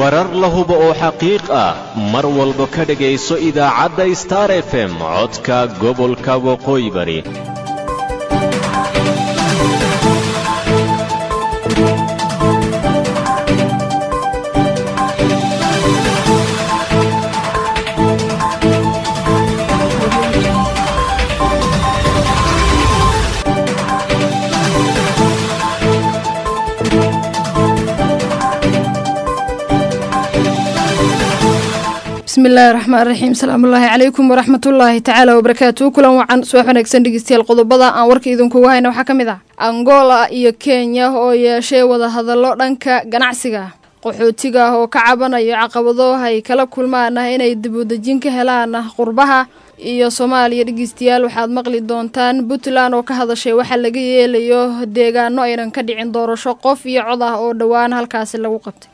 warar la hubo oo xaqiiq ah mar walba ka dhegayso idaacadda star f m codka gobolka waqooyi bari bismillahi raxmaan raxiim salaamullaahi calaykum waraxmatullaahi tacaala wabarakaatu kulan wacan subax wanaagsan dhegeystayaal qodobada aan warka idinkugu hayna waxaa ka mid ah angola iyo kenya oo yeeshay wadahadallo dhanka ganacsiga qaxootiga ah oo ka cabanayo caqabado ay kala kulmaan ah inay dibudejin ka helaan qurbaha iyo soomaaliya dhegeystayaal waxaad maqli doontaan puntland oo ka hadashay waxaa laga yeelayo deegaano aynan ka dhicin doorasho qof iyo cod ah oo dhowaan halkaasi lagu qabtay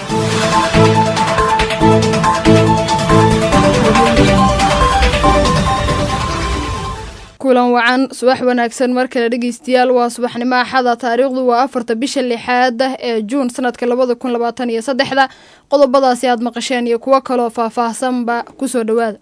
kulan wacan subax wanaagsan mar kale dhegeystayaal waa subaxnimo axada taariikhdu waa afarta bisha lixaad ee juun sanadka labada kun labaatan iyo saddexda qodobadaasi aad maqasheen iyo kuwo kaloo faah-faahsanba kusoo dhawaada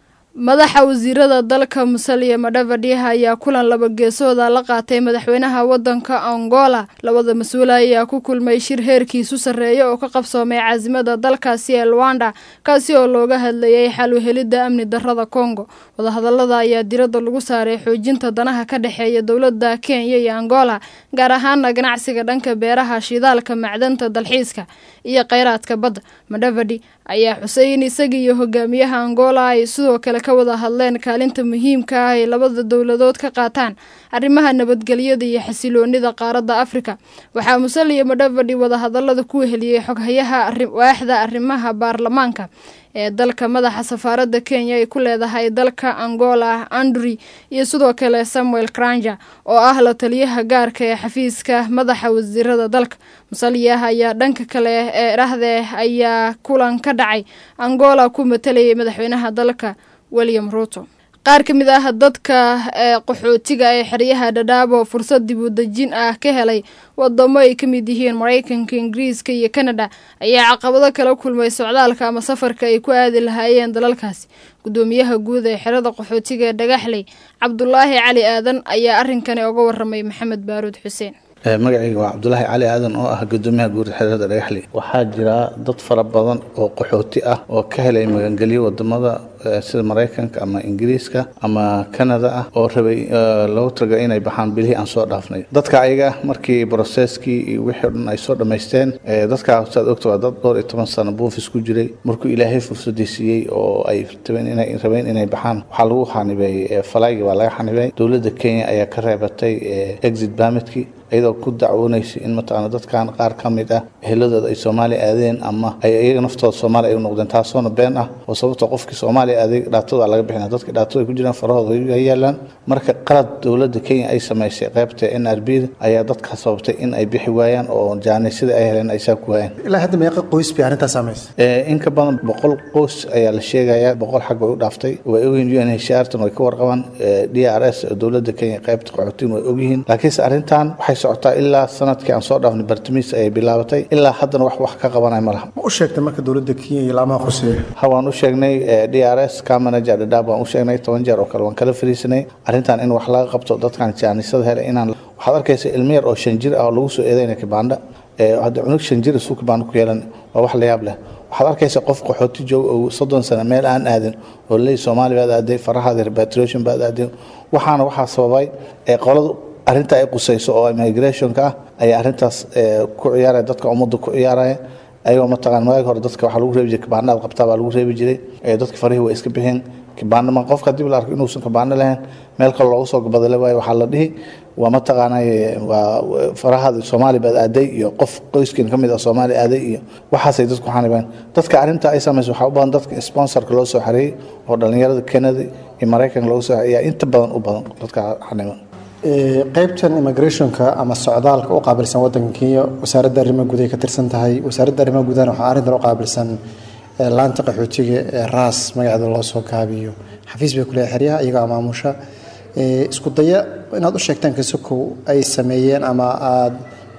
madaxa wasiirada dalka musaliya madhavadhi ayaa kulan laba geesooda la qaatay madaxweynaha wadanka angola labada mas-uula ayaa ku kulmay shir heerkiisu sarreeya oo ka qabsoomay caasimada dalkaasi ee luanda kaasi oo looga hadlayay xal uhelidda amni darada congo wadahadalada ayaa diradda lagu saaray xoojinta danaha ka dhexeeya dowladda kenya iyo angola gaar ahaana ganacsiga dhanka beeraha shidaalka macdanta dalxiiska iyo kheyraadka badda madhavadhi ayaa xuseyn isaga iyo hogaamiyaha angola ay sidoo kale ka wada hadleen kaalinta muhiimka ah ay labada dowladood ka qaataan arrimaha nabadgelyada iyo xasiloonida qaaradda afrika waxaa musaliya madhavadhi wadahadalada ku weheliyey xoghayaha waaxda arrimaha baarlamaanka ee dalka madaxa safaaradda kenya ay ku leedahay dalka angola andri iyo sidoo kale samuel kranja oo ah la taliyaha gaarka ee xafiiska madaxa wasiirada dalka musaliyah ayaa dhanka kale ee dhahde ayaa kulan ka dhacay angola ku matalayay madaxweynaha dalka william ruto qaar ka mid ah dadka ee qaxootiga ee xeryaha dhadhaab oo fursad dib u dejin ah ka helay wadamo ay ka mid yihiin maraykanka ingiriiska iyo kanada ayaa caqabado kala kulmay socdaalka ama safarka ay ku aadi lahaayeen dalalkaasi gudoomiyaha guud ee xerada qaxootiga ee dhagaxley cabdulaahi cali aadan ayaa arrinkani oga waramay maxamed baaruud xuseen magacayga waa cabdulaahi cali aadan oo ah gudoomiyaha guud xerada dhagaxley waxaa jira dad fara badan oo qaxooti ah oo ka helay magangelyo wadamada sida maraykanka ama ingiriiska ama canada ah oo rabay loogu talagalay inay baxaan bilihii aan soo dhaafnay dadka ayaga markii broseskii iyo wixii o dhan ay soo dhammaysteen dadkaa saad ogta waa dad dhowr iyo toban sano buufis ku jiray markuu ilaahay fursadii siiyey oo ay rabeen inay baxaan waxaa lagu xanibay falaygi baa laga xanibay dowladda kenya ayaa ka reebatay exit permitkii iyadoo ku dacwoonaysa in mataqaana dadkan qaar ka mid ah eheladooda ay soomaaliya aadeen ama ay iyaga naftooda soomaaliya ay u noqdeen taasoona been ah oo sababta qofkii soomaaliya aaday dhaatooda laga bixina dadka dhaatooda ku jiraan farahooda ay yaalaan marka qalad dowladda kenya ay samaysay qaybta n r b da ayaa dadka sababtay in ay bixi waayaan oo jaanisada ay heleen ay saa ku waayaan ilaa hadda meeqa qoys bay arrintaas samaysay in ka badan boqol qoys ayaa la sheegayaa boqol xag way u dhaaftay way ogyihin un hrtan way ka warqabaan d r s oo dowladda kenya qaybta qaxootiin way ogyihiin laakiinse arrintan waxay socotaa ilaa sanadkii aan soo dhaafnay bartamiis ayay bilaabatay ilaa haddana wax wax ka qabanay ma laha ma u sheegtay marka dowladda kenya iyo laamaha khuseeya ha waan u sheegnay d r s ka manager dhadhaab waan u sheegnay toban jeer oo kale waan kala fariisanay arrintan in wax laga qabto dadkan jaanisada hele inaan waxaad arkaysa ilmo yar oo shan jir ah oo lagu soo eedeynaya kibaandha hadda cunug shan jir isuu kibaandho ku yeelan waa wax la yaab leh waxaad arkaysa qof qaxooti joog oo soddon sano meel aan aadin oo leey soomaali baad aaday farahaada repatriation baad aadeen waxaana waxaa sababay ee qolada arrinta ay qusayso oo immigrationka ah ayaa arrintaas ku ciyaaraya dadka ummadda ku ciyaaraya ayagoo mataqaan maagi hore dadka waxaa lagu reebi jiray kibaanaad qabtaa baa lagu reebi jiray dadka farihii waa iska bixeen kibaano ma qofka haddii la arko inuusan kibaano lahayn meel kale loogu soo badale waayo waxaa la dhihi waa mataqaanay waa farahaada soomaali baad aaday iyo qof qoyskin ka mid ah soomaali aaday iyo waxaasay dadku xanibeen dadka arrinta ay samayso waxaa u badan dadka sponsorka loo soo xareeyey oo dhallinyarada canada iyo maraykanka loogu soo ayaa inta badan u badan dadka xaniban qaybtan immigrationka ama socdaalka u qaabilsan wadanka kenya wasaaradda arrimaha guud ay ka tirsan tahay wasaaradda arrimaha guudahana waxaa arrintan u qaabilsan laanta qaxootiga ee raas magaceeda loo soo gaabiyo xafiis bay kuleeyahay xeryaha iyagoo amaamusha isku daya inaad u sheegtaan kasokow ay sameeyeen ama aada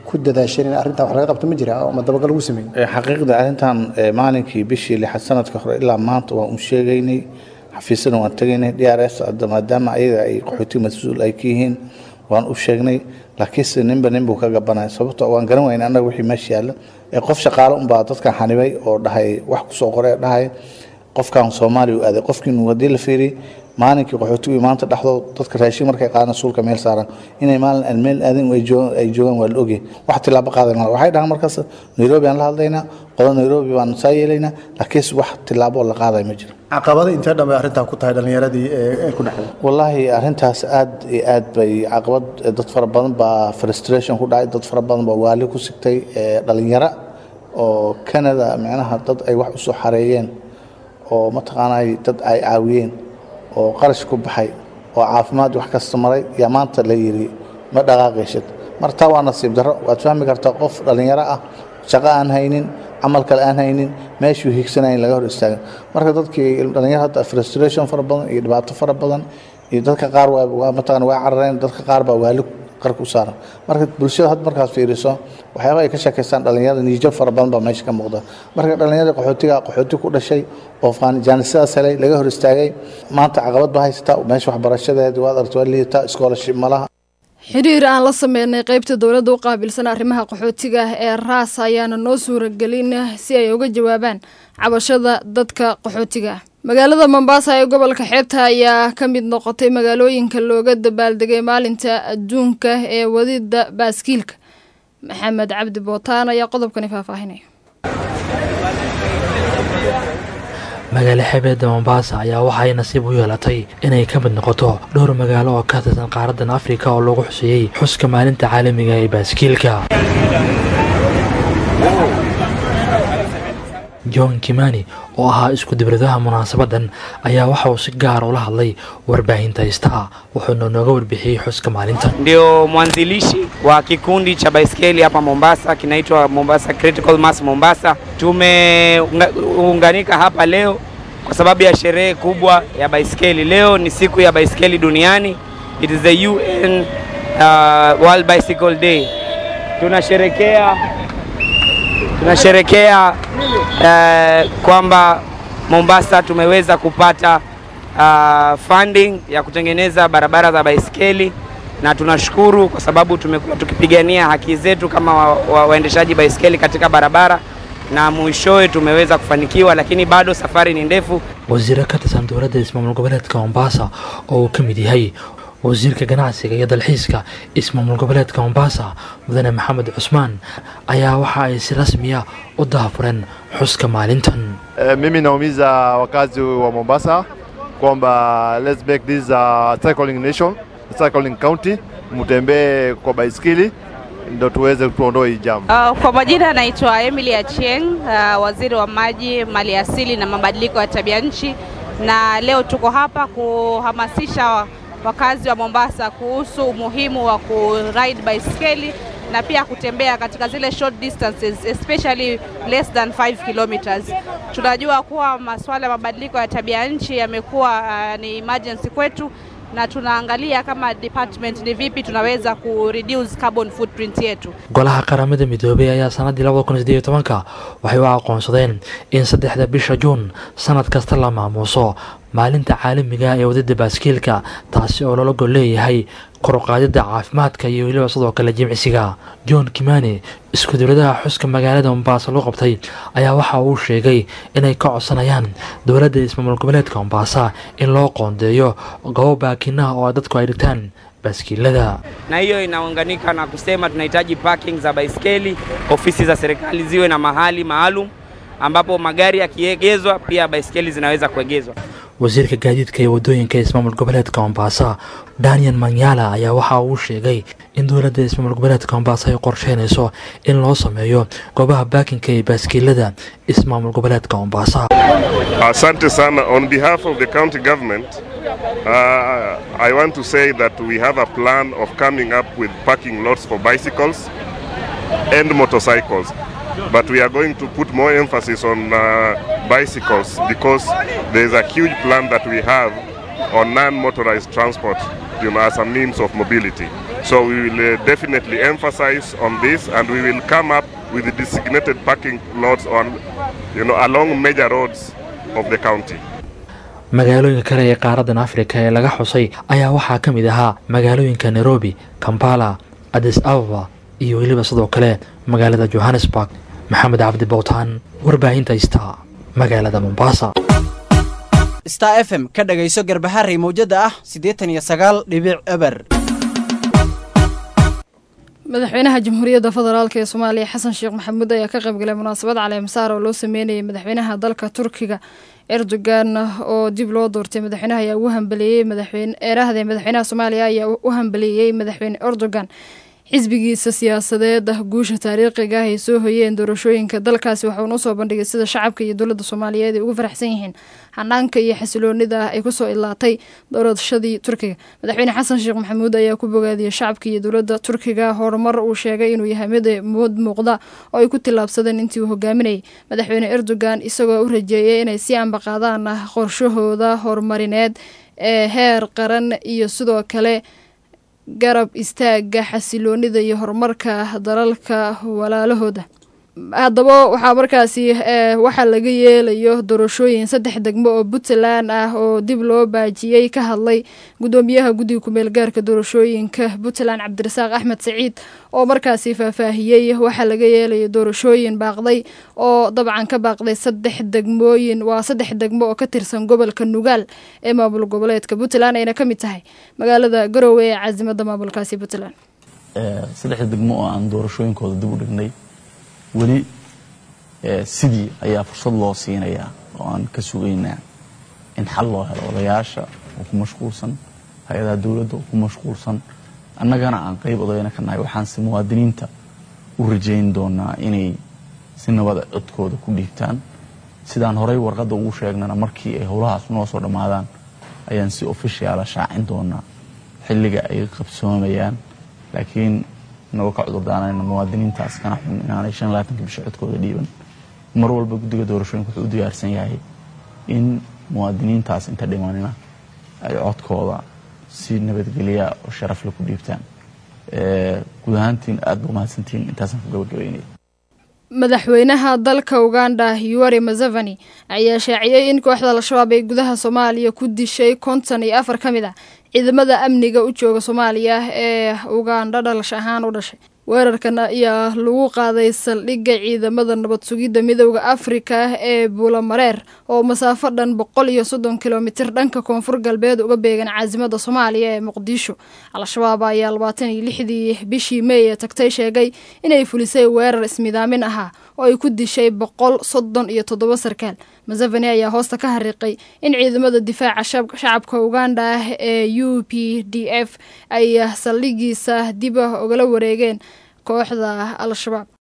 ku dadaasheen in arrintan wax laga qabto ma jira ama dabagal lagu sameeyey xaqiiqda arrintan maalinkii bishii lixad sanadka hore ilaa maanta waan u sheegaynay xafiisyada waan tegaynay d r s maadaama ayaga ay qaxooti mas-uul ay ka yihiin waan u sheegnay laakiinse ninba ninbuu ka gabanaya sababto waan garan weyna annaga wixii meesha yaalla ee qof shaqaale unbaa dadkan xanibay oo dhahay wax kusoo qoray dhahay qofkan soomaaliya u aaday qofkiinu haddii la fiiriy maalinkii qaxootigu maanta dhexdood dadka raashin markay qaadaan suulka meel saaran inay maalin aan meel aadin ay joogaan ay joogaan waa la ogyahay wax tilaabo qaaday mala waxay dhahaan markaas nairobi aan la hadlaynaa qodo nairobi baan saa yeelaynaa laakiinse wax tilaabo la qaaday ma jiro caqabada intee dhan bay arrintan ku tahay dhallinyaradii ee ku dhacday wallaahi arrintaas aad iyo aad bay caqabad dad fara badan baa frustration ku dhacay dad fara badan baa waali ku sigtay dhalinyaro oo canada micnaha dad ay wax usoo xareeyeen oo mataqaanay dad ay caawiyeen oo qarash ku baxay oo caafimaad wax kasta maray yaa maanta la yidhi ma dhaqaaqayshid marka taa waa nasiib darro waad fahmi kartaa qof dhallinyaro ah shaqo aan haynin camal kale aan haynin meeshuu higsanayn laga hor istaagan marka dadkii dhallinyaro hadda frustration fara badan iyo dhibaato fara badan iyo dadka qaar waa mataqana waa carareen dadka qaar baa waali qarka u saaran marka bulshada had markaas fiiriso waxyaaba ay ka sheekaystaan dhallinyarada niijo fara badan baa meesha ka muuqda marka dhallinyarada qaxootiga qaxooti ku dhashay oo jaanisadaas helay laga hor istaagay maanta caqabad baa haysata meesha waxbarashadeeda waad aragta waa liidataa scholarship malaha xiriir aan la sameynay qeybta dowladda u qaabilsan arrimaha qaxootiga ee raas ayaana noo suuragelin si ay uga jawaabaan cabashada dadka qaxootiga magaalada mombasa ee gobolka xeebta ayaa ka mid noqotay magaalooyinka looga dabaaldegay maalinta adduunka ee wadida baaskiilka maxamed cabdi bootaan ayaa qodobkani faahfaahinaya magaalo xebeedda mombasa ayaa waxay nasiib u yeelatay inay ka mid noqoto dhowr magaalo oo ka tirsan qaaradan afrika oo lagu xuseeyey xuska maalinta caalamiga ee baaskiilka john kimani oo ahaa isku dibradaha munaasabadan ayaa waxa uu si gaar ula hadlay warbaahinta istaa wuxuuna nooga warbixiyey xuska maalintan ndio mwanzilishi wa kikundi cha baiskeli hapa Mombasa kinaitwa Mombasa Critical Mass Mombasa. Tumeunganika hapa leo kwa sababu ya sherehe kubwa ya baiskeli. Leo ni siku ya baiskeli duniani. It is the UN uh, World Bicycle Day. Tunasherekea tunasherekea uh, kwamba Mombasa tumeweza kupata uh, funding ya kutengeneza barabara za baiskeli na tunashukuru kwa sababu tumekuwa tukipigania haki zetu kama wa, wa, waendeshaji baiskeli katika barabara na mwishowe tumeweza kufanikiwa, lakini bado safari ni ndefu. wasiiro ka tirsan dowladda ismaamul goboleedka mombasa oo uu ka mid yahay wasiirka ganacsiga iyo dalxiiska ismaamul goboleedka mombasa mudane maxamed cusmaan ayaa waxa ay si rasmiya u daafureen xuska maalintan E, mimi naumiza wakazi wa Mombasa kwamba let's make this a cycling nation, cycling county, mtembee kwa baiskeli ndo tuweze tuondoe hii jamu. Uh, kwa majina anaitwa Emily Achieng, uh, waziri wa maji, mali asili na mabadiliko ya tabia nchi, na leo tuko hapa kuhamasisha wakazi wa Mombasa kuhusu umuhimu wa kuride baiskeli na pia kutembea katika zile short distances especially less than 5 kilometers. Tunajua kuwa masuala ya mabadiliko ya tabia nchi yamekuwa uh, ni emergency kwetu na tunaangalia kama department ni vipi tunaweza ku reduce carbon footprint yetu. golaha qaramada midoobay ayaa sannaddii labada kun sideed iyo tobanka waxay u aqoonsadeen in saddexda bisha juun sanad kasta la maamuuso maalinta caalamiga ee wadada baaskiilka taasi oo loola gol leeyahay kor u qaadidda caafimaadka iyo weliba sidoo kale jimcisiga john kimani isku dowladaha xuska magaalada mombasa loo qabtay ayaa waxa uu sheegay inay ka codsanayaan dowladda ismaamul goboleedka mombasa in loo qoondeeyo goobo baakinaha oo dadku ay dhigtaan baaskiilada na hiyo inaunganika na kusema tunahitaji parking za baiskeli, ofisi za serikali ziwe na mahali maalum ambapo magari yakiegezwa pia baiskeli zinaweza kuegezwa. wasiirka gaadiidka iyo wadooyinka ismaamul goboleedka mombasa daniel manyala ayaa waxa uu sheegay in dowladda ismaamul goboleedka mombasa ay qorsheynayso in loo sameeyo goobaha baakinka ee baaskiilada ismaamul goboleedka mombasa Asante sana. On behalf of the county government, uh, I want to say that we have a plan of coming up with parking lots for bicycles and motorcycles. But we are going to put more emphasis on uh, bicycles because there is a huge plan that we have on non-motorized transport you know, as a means of mobility. So we will uh, definitely emphasize on this and we will come up with designated parking lots on, you know, along major roads of the county. magaalooyinka kale ee qaaradan afrika ee laga xusay ayaa waxaa ka mid ahaa magaalooyinka nairobi kampala adis ababa iyo weliba sidoo kale magaalada johannesburg maxamed cabdi bowtaan warbaahinta ista magaalada mombasa star f m ka dhagayso garbaharey mawjada ah siddeetan iyo sagaal dhibic eber madaxweynaha jamhuuriyadda federaalk ee soomaaliya xasan sheekh maxamuud ayaa ka qaybgalay munaasabad caleemasaar oo loo sameynayay madaxweynaha dalka turkiga erdogan oo dib loo doortay madaxweynaha ayaa ugu hambaleeyey madaxweyne eerahdee madaxweynaha soomaaliya ayaa u hambaleeyey madaxweyne erdogan xisbigiisa siyaasadeed ah guusha taariikhiga ah ay soo hoyeen doorashooyinka dalkaasi waxauna usoo bandhigay sida shacabka iyo dowladda soomaaliyeed ay ugu faraxsan yihiin xanaanka iyo xasiloonida ah ay kusoo ilaatay doorashadii turkiga madaxweyne xasan sheekh maxamuud ayaa ku bogaadiyey shacabka iyo dowladda turkiga horumar uu sheegay inuu yahay mid mud muuqda oo ay ku tillaabsadeen intii uu hogaaminayay madaxweyne erdogan isagoo u rajeeyay inay si ambaqaadaan qorshahooda horumarineed ee heer qaran iyo sidoo kale garab istaaga xasiloonida iyo horumarka dalalka walaalahooda haddaba waxaa markaasi waxaa laga yeelayo doorashooyin saddex degmo oo puntland ah oo dib loo baajiyey ka hadlay gudoomiyaha guddiga kumeel gaarka doorashooyinka puntland cabdirasaaq axmed saciid oo markaasi faahfaahiyey waxaa laga yeelayo doorashooyin baaqday oo dabcan ka baaqday saddex degmooyin waa saddex degmo oo ka tirsan gobolka nugaal ee maamul goboleedka puntland ayna ka mid tahay magaalada garowe ee caasimada maamulkaasi puntland saddexda degmo oo aan doorashooyinkooda dib u dhignay weli sidii ayaa fursad loo siinayaa oo aan ka sugaynaa in xal loo helo odayaasha oo ku mashquulsan hay-adaha dowladda oo ku mashquulsan annagana aan qayb odayna ka nahay waxaanse muwaadiniinta u rajayn doonaa inay si nabada codkooda ku dhiibtaan sidaan horey warqadda ugu sheegnana markii ay howlahaas noo soo dhammaadaan ayaan si ofishiala shaacin doonaa xilliga ay qabsoomayaan laakiin inagoo ka cudurdaanayna muwaadiniintaas kana xun inaanay shan labaatanka bisha codkooda dhiiban mar walba guddiga doorashooyinka wuxuu u diyaarsan yahay in muwaadiniintaas inta dhimanina ay codkooda si nabadgelya oo sharafle ku dhiibtaan guud ahaantiin aad ba umahadsantihiin intaasaan ku gabagabeynaya madaxweynaha dalka uganda yuwari mazavani ayaa shaaciyey in kooxda al-shabaab ay gudaha soomaaliya ku dishay konton iyo afar ka mid ah ciidamada amniga u jooga soomaaliya ee uganda dhalash ahaan u dhashay weerarkan ayaa lagu qaaday saldhigga ciidamada nabad sugidda midooda afrika ee buulamareer oo masaafo dhan boqol iyo soddon kilomitir dhanka koonfur galbeed uga beegan caasimada soomaaliya ee muqdisho al-shabaab ayaa labaatan iyo lixdii bishii mey ee tagtay sheegay inay fulisay weerar ismidaamin ahaa oo ay ku dishay boqol soddon iyo toddoba sarkaal maseveni ayaa hoosta ka hariiqay in ciidamada difaaca shacabka uganda ah ee u p d f ay saldhigiisa dib ogala wareegeen kooxda al-shabaab